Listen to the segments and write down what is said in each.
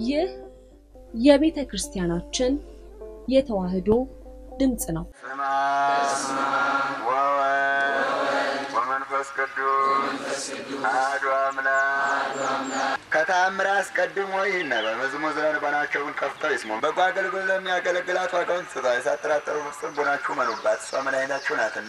ይህ የቤተ ክርስቲያናችን የተዋሕዶ ድምፅ ነው። ስማ ወወልድ ወመንፈስ ቅዱስ አሐዱ አምላክ። ከተአምር አስቀድሞ ይህን በመዝሙር ስለ ልቦናቸውን ከፍተው ይስሙ። በጎ አገልግሎት ለሚያገለግላት ዋጋውን ስጧ። ሳትጠራጠሩ በፍጹም ልቦናችሁ መኑባት፣ እሷ መድኃኒታችሁ ናትና።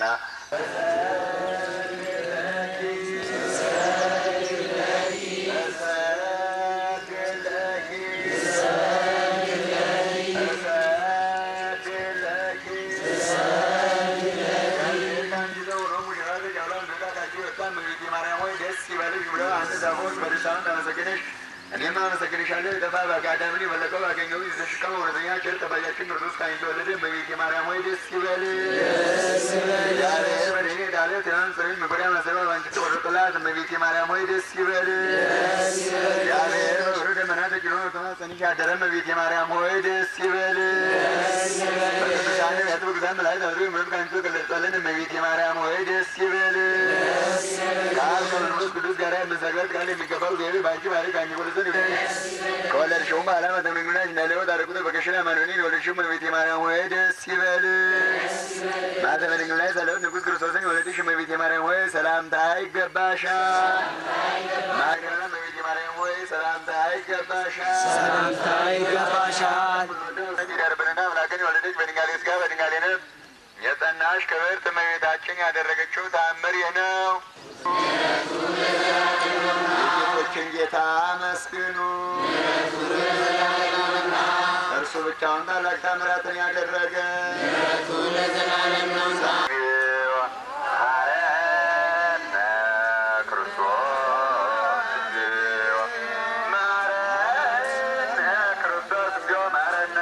እኔም አመሰግንሻለሁ። የጠፋ በአጋዳምን የበለጠው ባገኘው የተሸከመ እውነተኛ ቸር ጠባቂያችን ቅዱስ ካይን ተወለደ። እመቤቴ ማርያም ሆይ ደስ ይበልሽ። እግዚአብሔር በደኔ ዳለ ትናንት ጽሬን መጎዳያ ማሰባ ባንቺ ተቆረጠላት። እመቤቴ ማርያም ሆይ ደስ ይበልሽ። እግዚአብሔር በብሩ ደመና ተጭኖ ተማጸንሽ ያደረ። እመቤቴ ማርያም ሆይ ደስ ይበልሽ። በቅዱሳን ነቢያት በቅዱሳን መላእክት አድሮ ምሕረት ካንቺ ተገለጸልን። እመቤቴ ማርያም ሆይ ደስ ይበልሽ። ከአብ ከመንፈስ ቅዱስ ጋር የምንሰግበት ቃል የሚገባው እግዚአብሔር በአንቺ ባሪ ከአንቺ ወደዘን ከወለድሽውም በኋላ መተመግናሽ እንዳለወት አረቁተ በከሽና ማንበኔን የወለድሽው እመቤቴ ማርያም ሆይ ደስ ይበልሽ። ማኅተመ ድንግል ላይ ሰለበት ንጉሥ ክርስቶስን የወለድሽ እመቤቴ ማርያም ሆይ ሰላምታ ይገባሻል። ማርያም እመቤቴ ማርያም ሆይ ሰላምታ ይገባሻል። ሰላምታ ይገባሻል። ይደርብንና አምላክን የወለደች በድንጋሌ ሥጋ በድንጋሌ ነፍስ የጸናሽ ክብርት እመቤታችን ያደረገችው ተአምር ይህ ነው። የጌቶችን ጌታ አመስግኑ። እርሱ ብቻውን ታላቅ ታምራትን ያደረገ ማረነ ክርስቶስ እግዚኦ ማረነ ክርስቶስ እግዚኦ ማረነ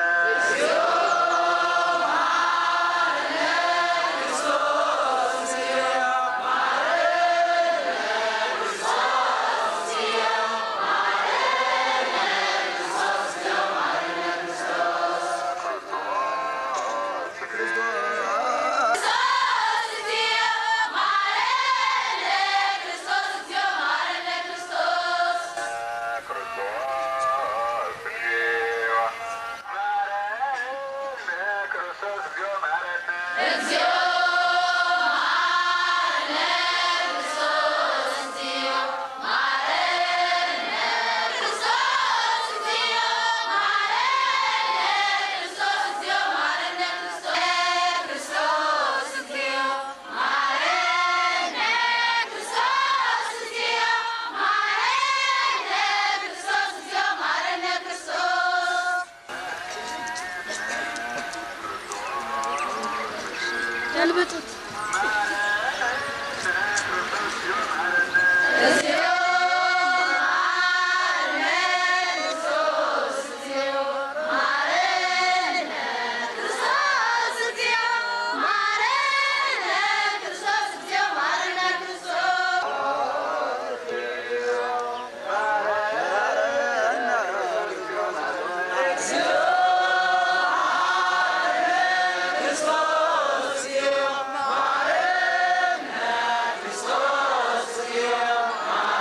ክርስቶስ እግዚኦ ማረነ ክርስቶስ እግዚኦ ማረነ ገልብጡት። ክርስቶስ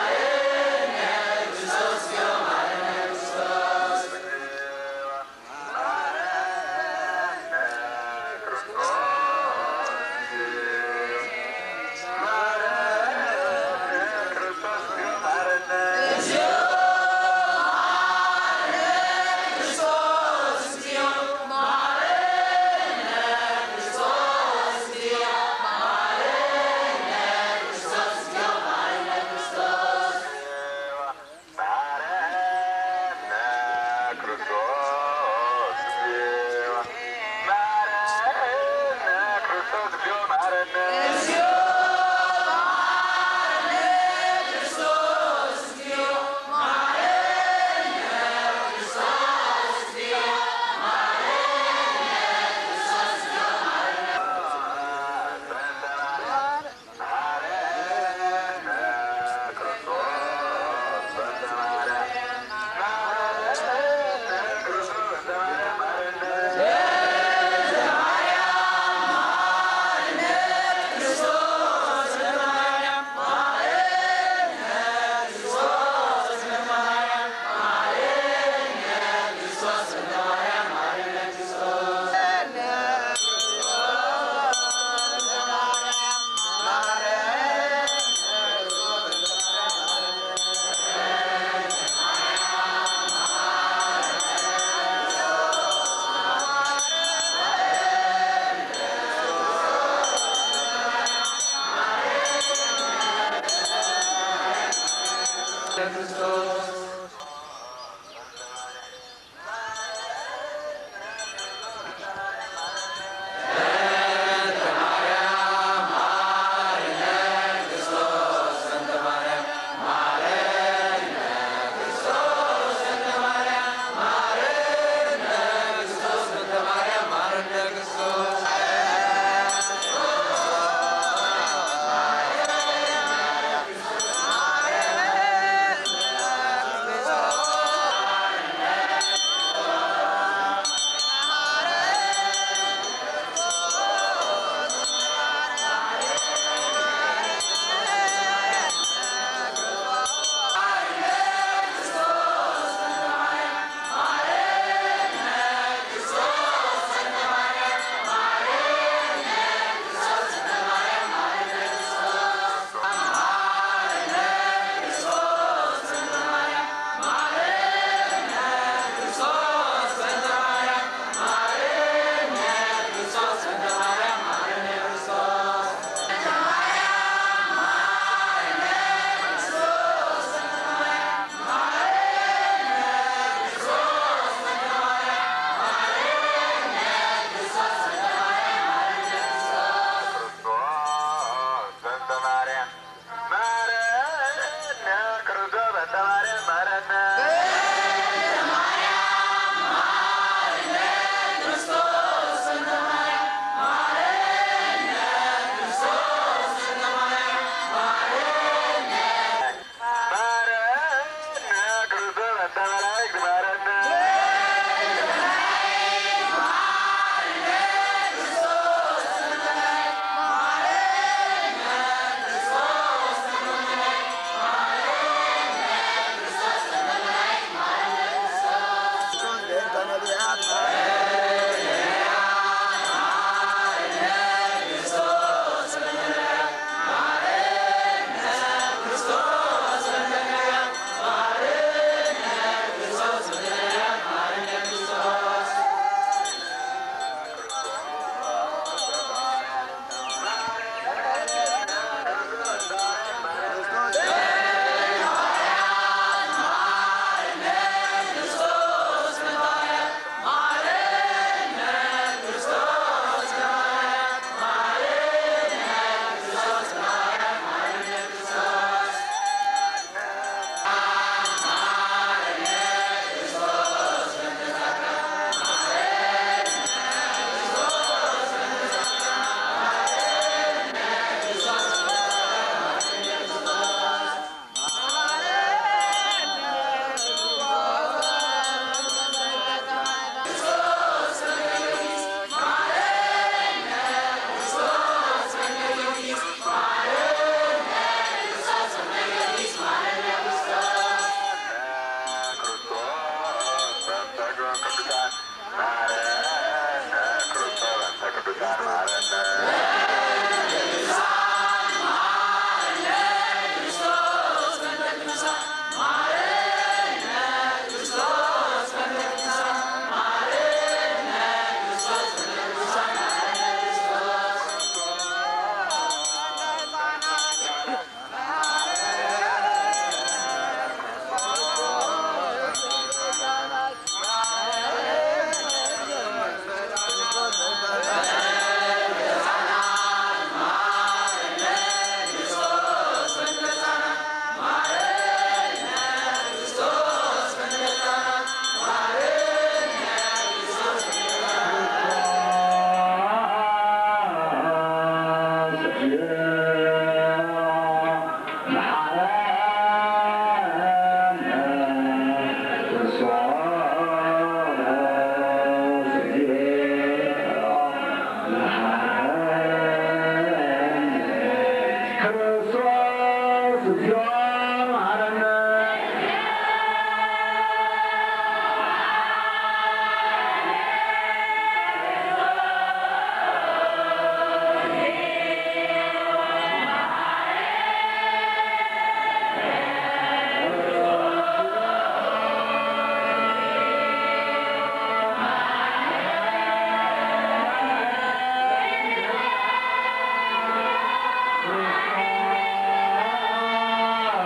አ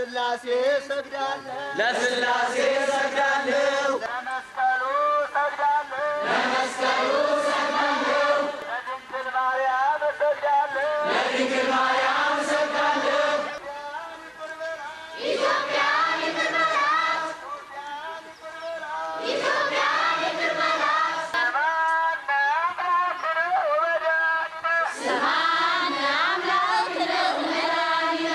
ለስላሴ ሰግዳለሁ ለስላሴ ሰግዳለሁ ለመስቀሉ ሰግዳለሁ ለመስቀሉ ሰግዳለሁ ለድንግል ማርያም ሰግዳለሁ ለድንግል ማርያም ሰግዳለሁ ኢትዮጵያን ይቅር በላት ኢትዮጵያን ይቅር በላት ስብሐነ አምላክነ ወመድኃኒነ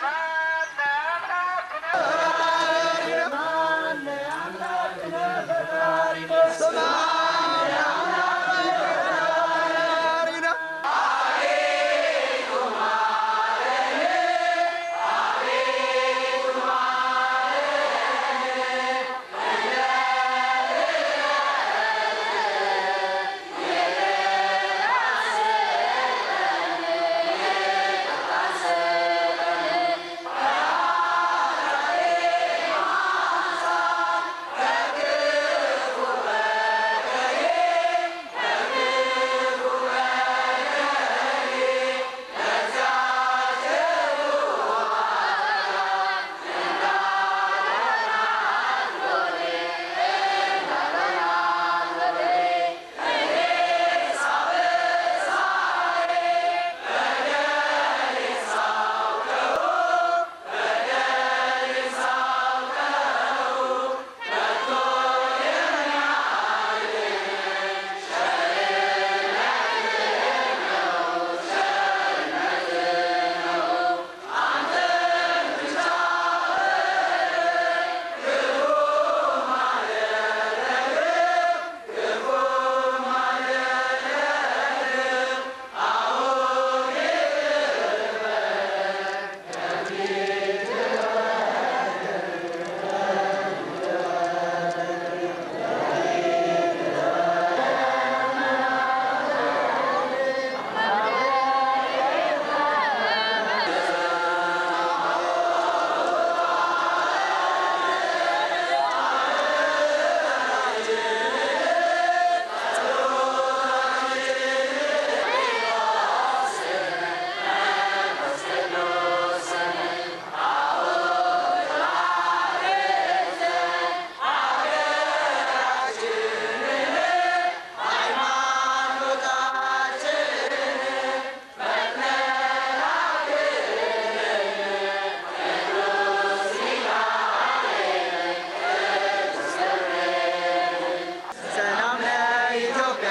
ሰላም ለኢትዮጵያ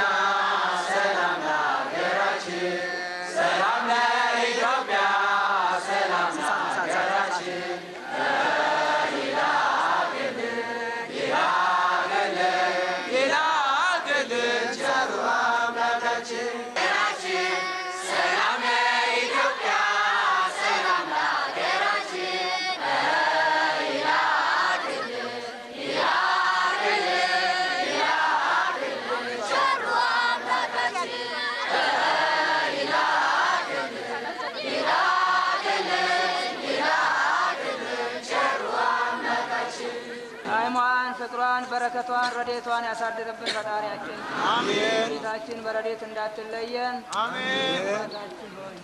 ሰላም ለሀገራችን ሰላም ለኢትዮጵያ ሰላም ለሀገራችን ሌላ ክልል ቸሩ አምላካችን ሰላም ለኢትዮጵያ ሰላም ለሀገራችን ቸሩ አምላካችን ሃይማን ፍቅሯን በረከቷን ረዴቷን ያሳድርብን ፈጣሪያችን። አሜን። ጌታችን በረዴት እንዳትለየን። አሜን። ሆይ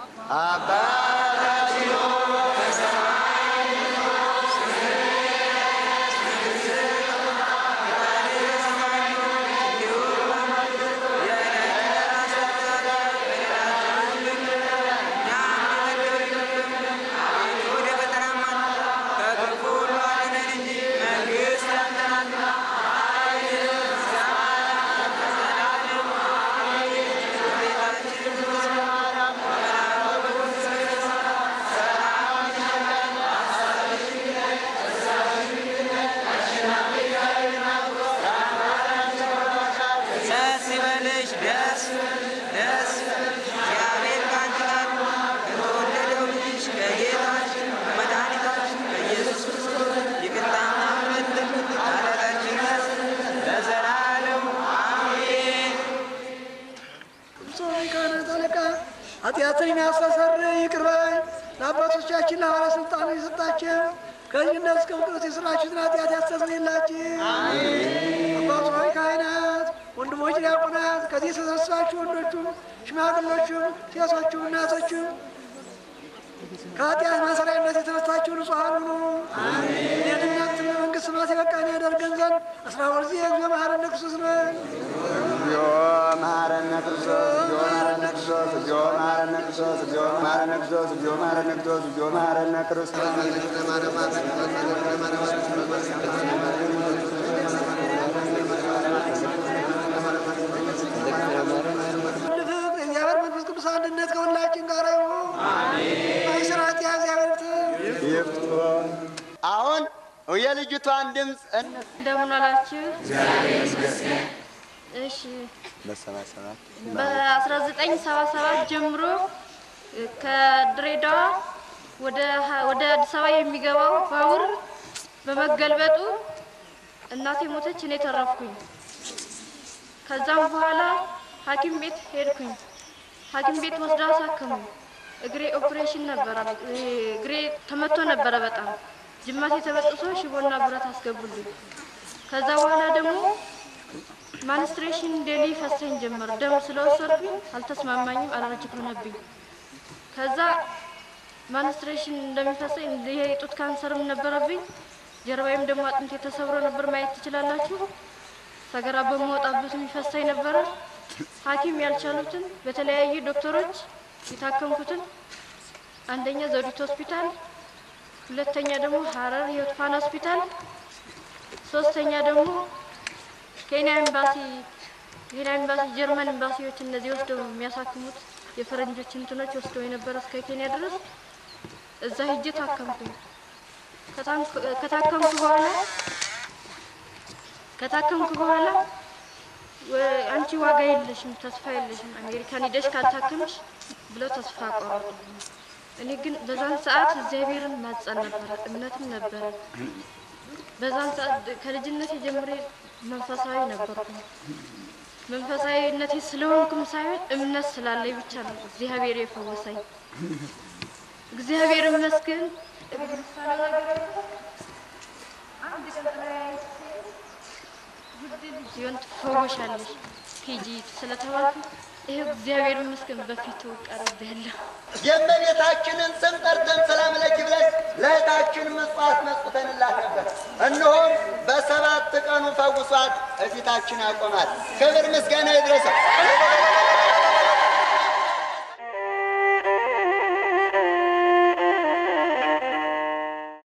አባታችን ወደ ፈተናማ ከክፉ ሁሉ አድነን እንጂ መንግሥት ያንተ ናትና ደስ ይበልሽ ደስ ደስ እግዚአብሔር ከአንቺ ጋር ከተወደደው ልጅሽ ከጌታችን ከመድኃኒታችን ከኢየሱስ ክርስቶስ ይቅርታና ምሕረት ኃጢአታችንን ያስብ ለዘላለሙ አሜን። ጾም ካህናት አለቃ ኃጢአትን የሚያስተሰርይ ይቅር ባይ ለአባቶቻችን ለሐዋርያት ስልጣኑ የሰጣቸው ከልጅነት እስከ እውቀት የሥራችሁትን ኃጢአት ያስተሰርይላችሁ። አባቶ ሆይ ካህናት፣ ወንድሞች ዲያቆናት፣ ከዚህ የተሰበሰባችሁ ወንዶቹም ሽማግሎቹም ሴቶቹም እናቶቹም ከኃጢአት ማሰሪያነት የተፈታችሁ ንጹሐን ሁኑ። አስራ ሁለት ጊዜ እግዚኦ መሐረነ ክርስቶስ ነው። እግዚኦ መሐረነ ክርስቶስ እግዚኦ መሐረነ ክርስቶስ እግዚኦ መሐረነ ክርስቶስ እግዚኦ መሐረነ ክርስቶስ እግዚኦ መሐረነ ክርስቶስ እግዚኦ መሐረነ ሁሉ ፍቅር የእግዚአብሔር መንፈስ ቅዱስ አንድነት ከሁላችን ጋር ይሁን። በስራት የእግዚአብሔር ፍትህ አሁን የልጅቷን ድምፅ እንደምን አላችሁ? እሺ በሰባሰባት በ1977 ጀምሮ ከድሬዳዋ ወደ ሀ- ወደ አዲስ አበባ የሚገባው ባቡር በመገልበጡ እናቴ ሞተች፣ እኔ ተረፍኩኝ። ከዛም በኋላ ሐኪም ቤት ሄድኩኝ። ሐኪም ቤት ወስዳ አሳከሙኝ። እግሬ ኦፕሬሽን ነበረ። እግሬ ተመቶ ነበረ በጣም ጅማቴ ተበጥሶ ሽቦና ብረት አስገቡልኝ። ከዛ በኋላ ደግሞ ማንስትሬሽን ዴሊ ፈሰኝ ጀመር። ደም ስለወሰድኩኝ አልተስማማኝም፣ አለርጂክ ሆነብኝ። ከዛ ማንስትሬሽን እንደሚፈሰኝ ይሄ የጡት ካንሰርም ነበረብኝ። ጀርባዬም ደግሞ አጥንት የተሰብሮ ነበር፣ ማየት ትችላላችሁ። ሰገራ በመውጣበት የሚፈሳኝ ነበረ። ሐኪም ያልቻሉትን በተለያዩ ዶክተሮች የታከምኩትን አንደኛ ዘውዲቱ ሆስፒታል፣ ሁለተኛ ደግሞ ሀረር ህይወት ፋና ሆስፒታል፣ ሶስተኛ ደግሞ ኬንያ ኤምባሲ ኬንያ ኤምባሲ ጀርመን ኤምባሲዎች እነዚህ ወስደው የሚያሳክሙት የፈረንጆች እንትኖች ወስደው የነበረ እስከ ኬንያ ድረስ እዛ ሂጄ ታከምኩኝ። ከታንክ- ከታከምኩ በኋላ ከታከምኩ በኋላ ወ- አንቺ ዋጋ የለሽም፣ ተስፋ የለሽም፣ አሜሪካን ሂደሽ ካልታከምሽ ብለው ተስፋ ቆረጡ። እኔ ግን በዛን ሰዓት እግዚአብሔርን ማጸን ነበረ፣ እምነትም ነበረ። በዛን ሰዓት ከልጅነቴ ጀምሬ መንፈሳዊ ነበርኩ። መንፈሳዊነቴ ስለሆንኩም ሳይሆን እምነት ስላለኝ ብቻ ነው እግዚአብሔር የፈወሰኝ። እግዚአብሔር ይመስገን። አንድ ቀን ተለያይቼ ውድ ልጅ ሲሆን ትፈወሻለሽ ሂጂ ስለተባልኩ ይሄው እግዚአብሔር ይመስገን በፊቱ ቀርቤያለሁ። የእመቤታችንን ስም ጠርተን ሰላም ለኪ ብለን ለእህታችን ምጽዋት መስጠንላት ነበር። እነሆም በሰባት ቀኑ ፈውሷት እፊታችን ያቆማል። ክብር ምስጋና ይድረሰው።